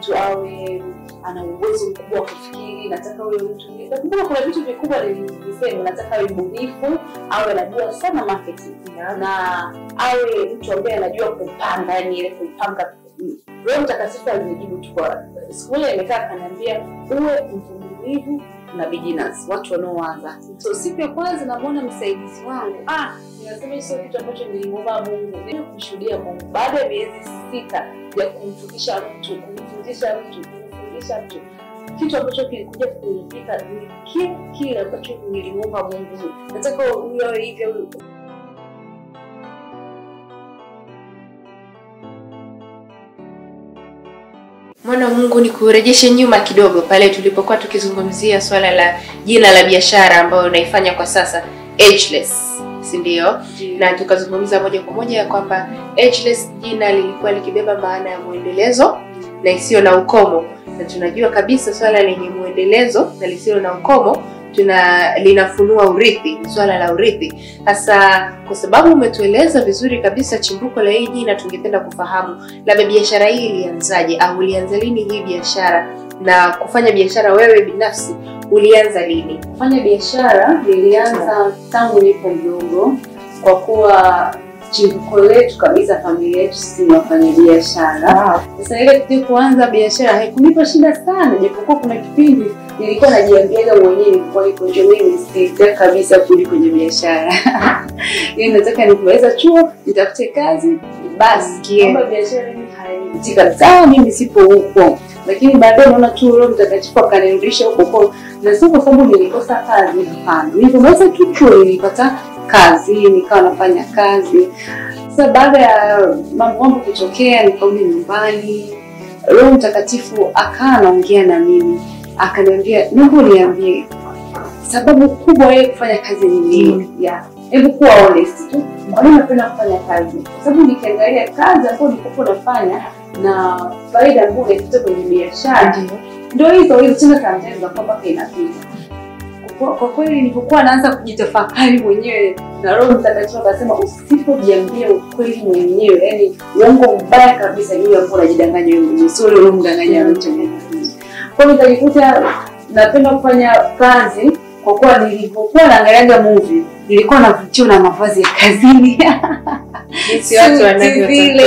mtu awe ana uwezo mkubwa wa kufikiri nataka huyo mtu nakumbuka kuna vitu vikubwa nilisema nataka awe mbunifu awe anajua sana marketing na awe mtu ambaye anajua kupanga yani ile kupanga roho mtakatifu alinijibu tu kwa siku moja imekaa akaniambia uwe mvumilivu na beginners watu wanaoanza so siku ya kwanza namwona msaidizi wangu ah ninasema hicho kitu ambacho nilimwomba mungu ni kumshuhudia mungu baada ya miezi sita ya kumfundisha mtu kumfundisha mtu kumfundisha mtu kitu ambacho kilikuja kuitika ni kile kile ambacho nilimwomba mungu nataka huyo awe hivyo mwana wa mungu ni kurejeshe nyuma kidogo pale tulipokuwa tukizungumzia swala la jina la biashara ambayo unaifanya kwa sasa ageless si ndio na tukazungumza moja kwa moja ya kwamba ageless jina lilikuwa likibeba maana ya mwendelezo na isiyo na ukomo na tunajua kabisa swala lenye mwendelezo na lisilo na ukomo tuna linafunua urithi ni swala la urithi hasa kwa sababu umetueleza vizuri kabisa chimbuko la hii jina tungependa kufahamu labda biashara hii ilianzaje au ulianza lini hii biashara na kufanya biashara wewe binafsi ulianza lini kufanya biashara nilianza tangu nipo mdogo kwa kuwa chimbuko letu kabisa familia yetu sisi ni wafanya biashara sasa ile kitu kuanza biashara haikunipa shida sana japokuwa kuna kipindi nilikuwa najiambiaga mwenyewe kwa iko ndio mimi sitaki kabisa kurudi kwenye biashara yani nataka nikimaliza chuo nitafute kazi basi kwamba biashara mimi hainivutii kabisa mimi sipo huko lakini baadaye naona tu roho mtakatifu akanirudisha huko huko na sio kwa sababu nilikosa kazi hapana nilipomaliza tu chuo nilipata kazi nikawa nafanya kazi sasa baada ya mambo mambo kutokea nikarudi nyumbani roho mtakatifu akawa anaongea na mimi akaniambia naomba niambie sababu kubwa yeye kufanya kazi ni nini yeah. hebu kuwa honest tu kwa nini napenda kufanya kazi kwa sababu nikiangalia kazi ambayo nilikuwa nafanya na faida ambayo unaipata kwenye biashara ndio hizo hizo tena sometimes za kwamba inapita kwa kwa kweli nilipokuwa naanza kujitafakari mwenyewe na roho mtakatifu akasema usipojiambia ukweli mwenyewe yani uongo mbaya kabisa ni ule ambao unajidanganya wewe mwenyewe sio ule unaomdanganya mtu kwa hiyo nikajikuta napenda kufanya kazi kwa kuwa nilipokuwa naangaliaga movie nilikuwa navutiwa na mavazi ya kazini jinsi watu Suti wanavyotokea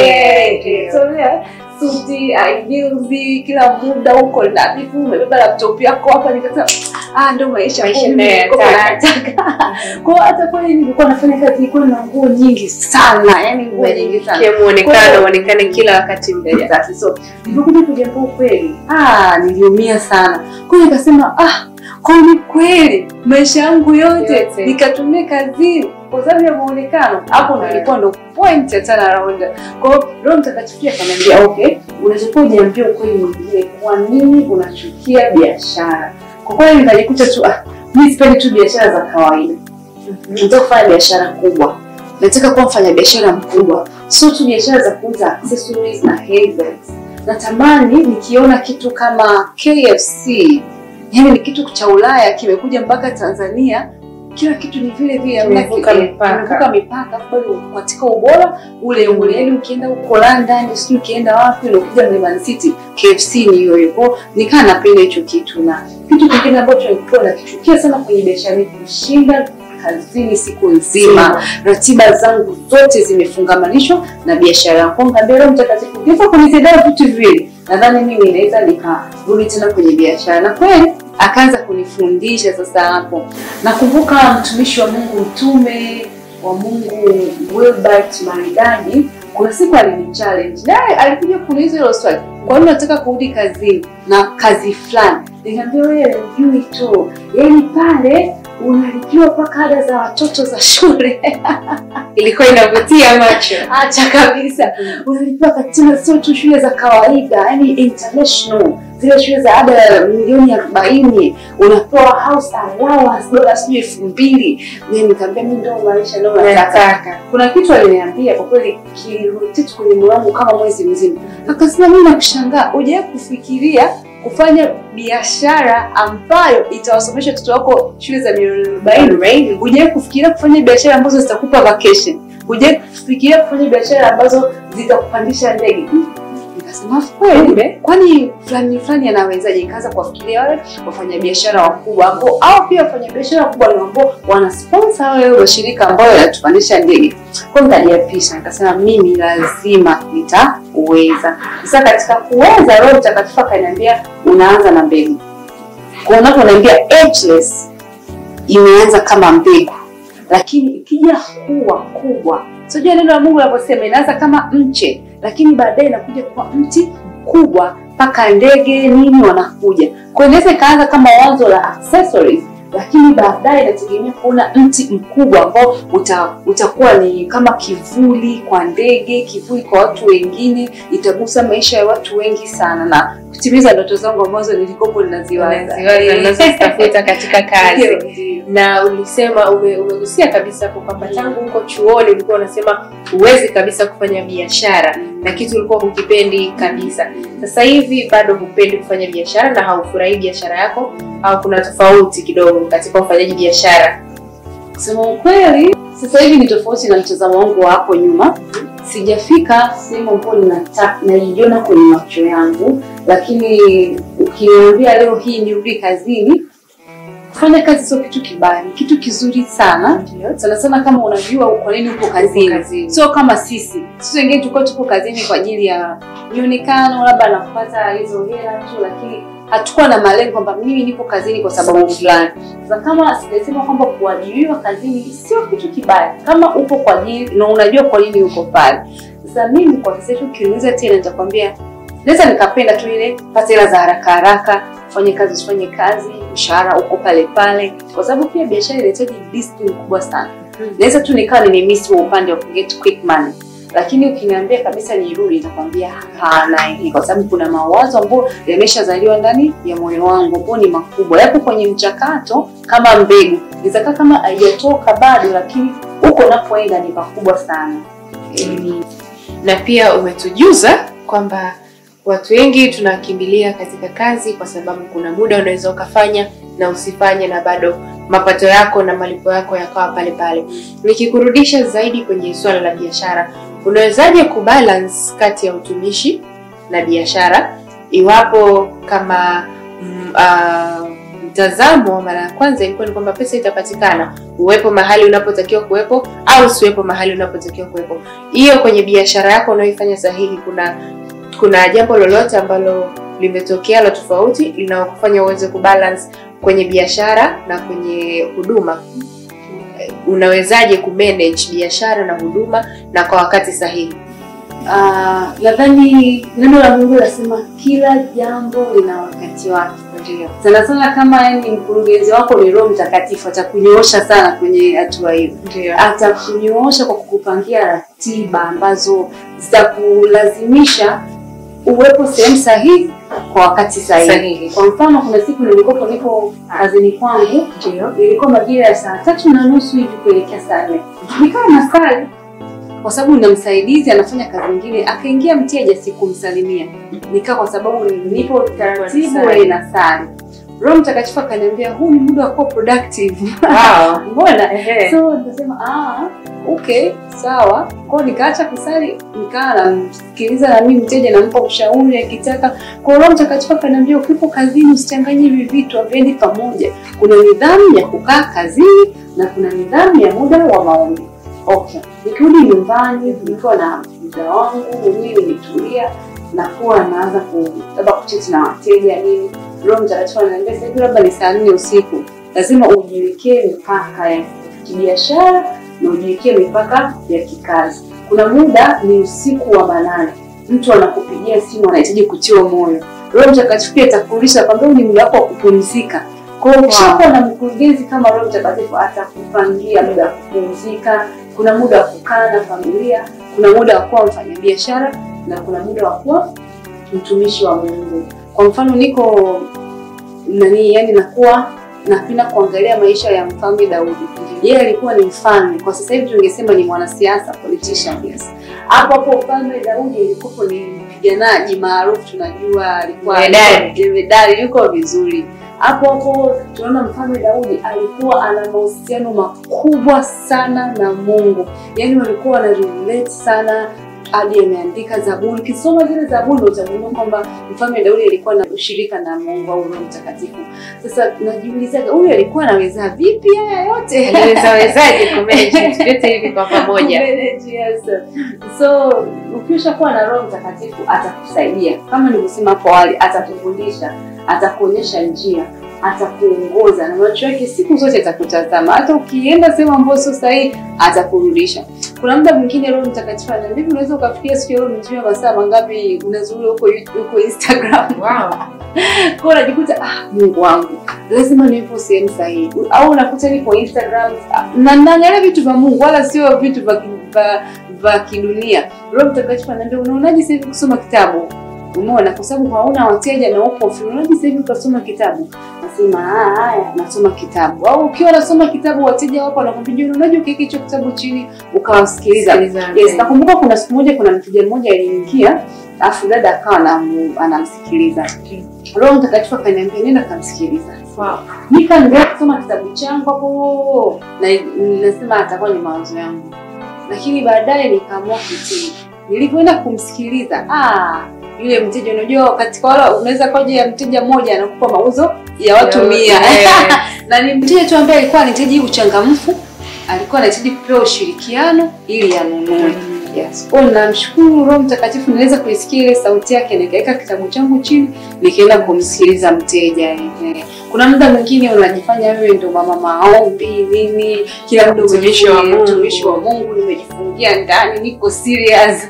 zile So, yeah, suti aibilzi kila muda huko nadhifu umebeba laptop yako hapa nikasema ah ndo maisha Maisha kumbe ninayotaka. nilikuwa nataka kwa hiyo hata kweli nilikuwa nafanya kazi nilikuwa na nguo nyingi sana yani nguo nyingi sana Kia muonekano uonekane kila wakati mbele Exactly. So nilipokuja kujambua ukweli, ah, niliumia sana. Kwa hiyo nikasema ah, kwa ni kweli maisha yangu yote Yote. nikatumia kazini kwa sababu ya muonekano. Hapo ndo ilikuwa ndo point ya turnaround. Kwa hiyo Roho Mtakatifu akaniambia okay, unachokuwa ujiambia ukweli mwingine, kwa nini unachukia biashara? Kwa kweli nikajikuta tu ah, mimi sipendi tu biashara za kawaida nataka kufanya biashara kubwa nataka kuwa mfanya biashara mkubwa sio tu biashara za kuuza accessories na handbags natamani nikiona kitu kama kfc yani ni kitu cha ulaya kimekuja mpaka tanzania kila kitu ni vile vile hamna Kimevuka ki- mipaka. kimevuka mipaka bado katika ubora ule ule yani ukienda huko london sijui ukienda wapi unakuja mlimani city kfc ni hiyo hiyo Kwa hiyo nikaa napenda hicho kitu na kitu kingine ambacho nilikuwa nakichukia sana kwenye biashara ni kushinda kazini siku nzima ratiba zangu zote zimefungamanishwa na biashara yangu Kwa hiyo nikamwambia Roho mtakatifu ukiweza kunisaidia vitu viwili nadhani mimi naweza nikarudi tena kwenye biashara na kweli akaanza kunifundisha sasa hapo nakumbuka mtumishi wa mungu mtume wa mungu wilbert maridadi kuna siku alinichallenge naye alikuja kuniuliza hilo swali kwa nini nataka kurudi kazini na kazi fulani nikamwambia wewe ujui tu yaani pale unalipiwa mpaka ada za watoto za shule ilikuwa inavutia macho acha kabisa unalipiwa katika sio tu shule za kawaida yani international zile shule za ada ya milioni arobaini unapewa house allowance dola sijui elfu mbili nikaambia mi ndo maisha ndo nataka nataka kuna kitu aliniambia kwa kweli kilirotate kwenye moyo wangu kama mwezi mzima akasema mi nakushangaa ujawai kufikiria kufanya biashara ambayo itawasomesha watoto wako shule za milioni arobaini hujawai kufikiria kufanya biashara ambazo zitakupa vacation hujawai kufikiria kufanya biashara ambazo zitakupandisha ndege Nikasema kweli, kwani fulani fulani anawezaje? Nikaanza kuwafikiria wale wafanyabiashara wakubwa ambao au pia wafanyabiashara wakubwa ni ambao wana sponsor wale mashirika ambayo yanatupandisha ndege. Kwa hiyo nikajiapisha, nikasema mimi lazima nitaweza. Sasa katika kuweza, Roho Mtakatifu akaniambia unaanza na mbegu. Kwa unaponiambia ageless imeanza kama mbegu, lakini ikija kuwa kubwa, sijua neno la Mungu linaposema inaanza kama mche, lakini baadaye inakuja kuwa mti mkubwa mpaka ndege nini wanakuja. Kwa hiyo inaweza ikaanza kama wazo la accessories, lakini baadaye inategemea kuona mti mkubwa ambao uta, utakuwa ni kama kivuli kwa ndege, kivuli kwa watu wengine, itagusa maisha ya watu wengi sana na kutimiza ndoto zangu ambazo nilikopo ninaziwaza unazozitafuta katika kazi Ndio, ndio. na ulisema ume- umegusia kabisa hapo kwamba tangu huko chuoni ulikuwa unasema huwezi kabisa kufanya biashara na kitu ulikuwa hukipendi kabisa sasa hivi bado hupendi kufanya biashara na haufurahii biashara yako au kuna tofauti kidogo katika ufanyaji biashara Kusema ukweli, sasa hivi ni tofauti na mtazamo wangu wa hapo nyuma. Sijafika sehemu ambayo ninata- naiona kwenye macho yangu, lakini ukiniambia leo hii nirudi kazini, kufanya kazi sio kitu kibaya, ni kitu kizuri sana sana sana, kama unajua kwa nini upo kazini. kazini. Sio kama sisi sisi wengine tulikuwa tupo kazini kwa ajili ya mionekano, labda na kupata hizo hela tu, lakini hatukuwa na malengo kwamba mimi nipo kazini kwa sababu fulani. Sasa kama sijasema kwamba kuajiriwa kazini sio kitu kibaya, kama upo kwa ajili na unajua kwa nini uko pale. Sasa mimi kwa sasa hivi ukiniuliza tena, nitakwambia naweza nikapenda tu ile pata hela za haraka haraka, fanye kazi usifanye kazi, mshahara uko pale pale, kwa sababu pia biashara inahitaji discipline kubwa sana. Naweza tu nikawa nimemiss wa upande wa get quick money, lakini ukiniambia kabisa nirudi, nitakwambia hapana, hivi kwa sababu kuna mawazo ambayo yameshazaliwa ndani ya moyo wangu ambao ni makubwa, yapo kwenye mchakato kama mbegu, inaweza kama haijatoka bado, lakini huko unapoenda ni pakubwa sana. Mm. na pia umetujuza kwamba watu wengi tunakimbilia katika kazi kwa sababu kuna muda unaweza ukafanya na usifanye na bado mapato yako na malipo yako yakawa pale pale. Nikikurudisha zaidi kwenye suala la biashara, unawezaje kubalance kati ya utumishi na biashara iwapo kama mm, ah, mtazamo wa mara ya kwanza ilikuwa ni kwamba pesa itapatikana uwepo mahali unapotakiwa kuwepo au usiwepo mahali unapotakiwa kuwepo hiyo kwenye biashara yako unayoifanya sahihi kuna kuna jambo lolote ambalo limetokea la tofauti linalokufanya uweze kubalance kwenye biashara na kwenye huduma Eh, unawezaje kumanage biashara na huduma na kwa wakati sahihi Ah, nadhani neno la Mungu linasema kila jambo lina wakati wake. ndio Sana sana kama yani mkurugenzi wako ni Roho Mtakatifu atakunyoosha sana kwenye hatua hiyo. ndio atakunyoosha kwa kukupangia ratiba ambazo zitakulazimisha uwepo sehemu sahihi kwa wakati sahihi. Sahihi. Kwa mfano, kuna siku nilikuwa niko kazini kwangu, ndio ilikuwa majira ya saa tatu na nusu hivi kuelekea saa nne nikawa nasali kwa sababu nina msaidizi anafanya kazi nyingine, akaingia mteja, sikumsalimia nikaa, kwa sababu nipo taratibu Nasali. wewe nasali. Roho Mtakatifu akaniambia huu ni muda wa kuwa productive. wow. Mbona? Ehe. So nikasema ah, okay, sawa. Kwa hiyo nikaacha kusali, nikaa namsikiliza na mimi mteja, nampa ushauri akitaka. Kwa hiyo Roho Mtakatifu akaniambia ukipo kazini usichanganye hivi vitu, haviendi pamoja. Kuna nidhamu ya kukaa kazini na kuna nidhamu ya muda wa maombi. Okay, nikirudi nyumbani nikiwa na muda wangu mwenyewe nimetulia, nakuwa naanza ku labda kucheti na wateja nini. Roho Mtakatifu ananiambia sasa hivi labda ni saa nne usiku, lazima ujiwekee mipaka ya kibiashara na ujiwekee mipaka ya kikazi. Kuna muda ni usiku wa manane, mtu anakupigia simu anahitaji kutiwa moyo. Roho Mtakatifu pia atakurudisha kwamba huu ni muda wako wa kupumzika. Kwa hiyo ukishakuwa na mkurugenzi kama Roho Mtakatifu atakupangia muda wa kupumzika. Kuna muda wa kukaa na familia, kuna muda wa kuwa mfanyabiashara na kuna muda wa kuwa mtumishi wa Mungu. Kwa mfano niko nani, yani nakuwa napenda kuangalia maisha ya mfalme Daudi. Yeye alikuwa ni mfalme, kwa sasa hivi tungesema ni mwanasiasa, politician, yes. Hapo hapo mfalme Daudi alikuwa ni mpiganaji maarufu, tunajua alikuwa Jemedari. jemedari, yuko vizuri. Hapo hapo tunaona mfalme Daudi alikuwa ana mahusiano makubwa sana na Mungu, yaani walikuwa wana relate sana hadi ameandika Zaburi. Ukisoma zile Zaburi utagundua kwamba mfalme Daudi alikuwa na ushirika na Mungu au Roho Mtakatifu. Sasa najiulizaga huyu alikuwa anaweza vipi haya yote? aliwezawezaje kumanage vitu vyote hivi kwa pamoja Kumanage, yes. So ukishakuwa na Roho Mtakatifu atakusaidia, kama nilivyosema hapo awali, atakufundisha, atakuonyesha njia, atakuongoza na macho yake siku zote atakutazama. Hata ukienda sehemu ambayo sio sahihi, atakurudisha. Kuna muda mwingine Roho Mtakatifu anaambia, unaweza ukafikia siku ya leo umetumia masaa mangapi unazurura huko YouTube, huko Instagram wow. kwa unajikuta ah, Mungu wangu lazima niwepo sehemu sahihi, au unakuta niko Instagram ah, na naangalia vitu vya Mungu wala sio vitu vya ki- vya- vya kidunia. Roho Mtakatifu anaambia unaonaje sasa hivi kusoma kitabu? Umeona, kwa sababu hauna wateja na upo free. Unaonaje sasa hivi ukasoma kitabu? Nasema ah, haya nasoma kitabu. Au ukiwa unasoma kitabu wateja wako wanakwambia unaonaje ukiweka hicho kitabu chini ukawasikiliza. Sikiliza, Yes, okay. nakumbuka kuna siku moja kuna mteja mmoja aliingia, alafu dada akawa anamu- anamsikiliza. Roho Mtakatifu akaniambia nenda kamsikiliza. Wow. Nikaendelea kusoma kitabu changu hapo na nasema atakuwa ni mawazo yangu, lakini baadaye nikaamua kutii. Nilipoenda kumsikiliza, ah, yule mteja, unajua katika wale unaweza kwaje ya mteja mmoja anakupa mauzo ya watu mia Yeah. na ni mteja tu ambaye alikuwa anahitaji uchangamfu, alikuwa anahitaji kupewa ushirikiano ili anunue. Yes. Kwa hiyo namshukuru Roho Mtakatifu niweza kuisikia ile sauti yake, nikaweka kitabu changu chini, nikaenda kumsikiliza mteja. Ehe. Kuna muda mwingine unajifanya wewe ndo mama maombi nini, kila muda Mtumishi wa umejifungia, Mungu. mtumishi wa Mungu, nimejifungia ndani, niko serious.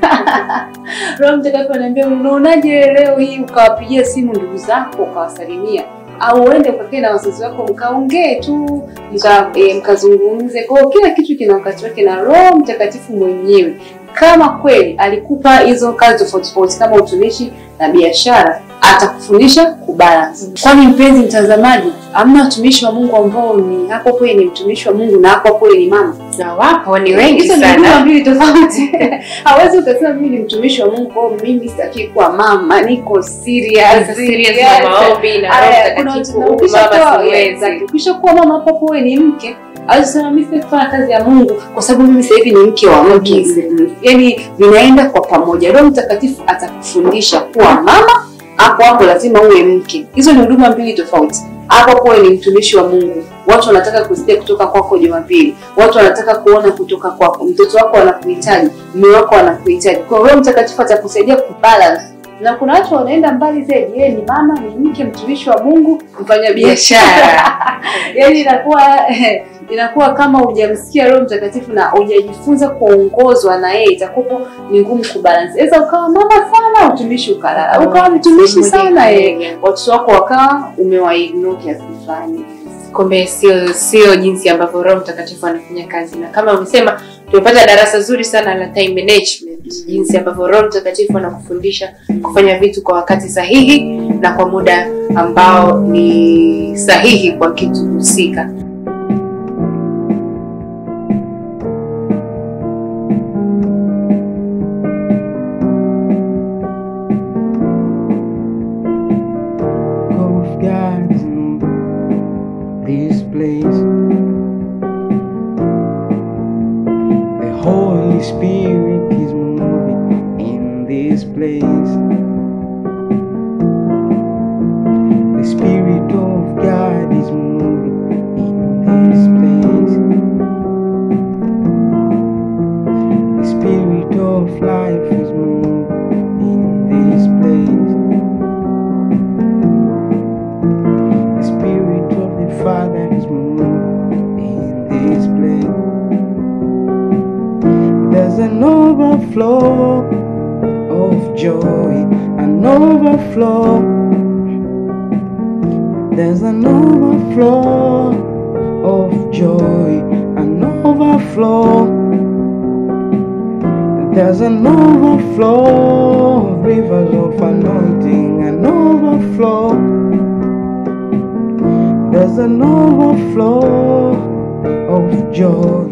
Roho Mtakatifu ananiambia unaonaje leo hii ukawapigia simu ndugu zako ukawasalimia au uende ukakae na wazazi wako mkaongee tu mka, e, mkazungumze. Kwa hiyo kila kitu kina wakati wake, na Roho Mtakatifu mwenyewe kama kweli alikupa hizo kazi tofauti tofauti kama utumishi na biashara, atakufundisha kubalance. Kwani mpenzi mtazamaji, hamna watumishi wa Mungu ambao ni hapo kweli ni mtumishi wa Mungu na hapo kweli ni mama na wapo ni wengi Hizo ni huduma sana mbili tofauti. Hawezi ukasema mimi ni mtumishi wa Mungu, kwa hiyo mimi sitaki kuwa mama, niko serious. Sasa serious Yes. na maombi na Roho Aya, kuna Mtakatifu watu- huku ukishakuwa- mama yes, siwezi exactly. Ukishakuwa mama hapo hapo wewe ni mke Hawezi kusema mimi sitaki kufanya kazi ya Mungu kwa sababu mimi sasa hivi ni mke wa mke. Yaani vinaenda kwa pamoja. Roho Mtakatifu atakufundisha kuwa mama, hapo hapo lazima uwe mke. Hizo ni huduma mbili tofauti. Hapo hapo wewe ni mtumishi wa Mungu. Watu wanataka kusikia kutoka kwako Jumapili. Watu wanataka kuona kutoka kwako. Mtoto wako anakuhitaji, mume wako anakuhitaji. Kwa hiyo Roho Mtakatifu atakusaidia kubalance. Na kuna watu wanaenda mbali zaidi. Yeye ni mama, ni mke, mtumishi wa Mungu, mfanya biashara. biashara Yaani inakuwa inakuwa kama hujamsikia Roho Mtakatifu na hujajifunza kuongozwa na yeye, itakuwa ni ngumu kubalance. Sasa ukawa mama sana, utumishi ukalala, ukawa mtumishi sana, eh, watoto wako wakawa umewaignore kiasi fulani. kumbe sio sio jinsi ambavyo roho mtakatifu anafanya kazi na kama umesema tumepata darasa zuri sana la time management jinsi ambavyo roho mtakatifu anakufundisha kufanya vitu kwa wakati sahihi na kwa muda ambao ni sahihi kwa kitu husika of God is in this place. The Holy Spirit is moving in this place. The Spirit of God is moving in this place. The Spirit of life is moving in this place. The Spirit of the Father is moving in this place. There's an overflow of joy, an overflow. There's an overflow of joy, an overflow. There's an overflow of rivers of anointing, an overflow. There's an overflow of joy,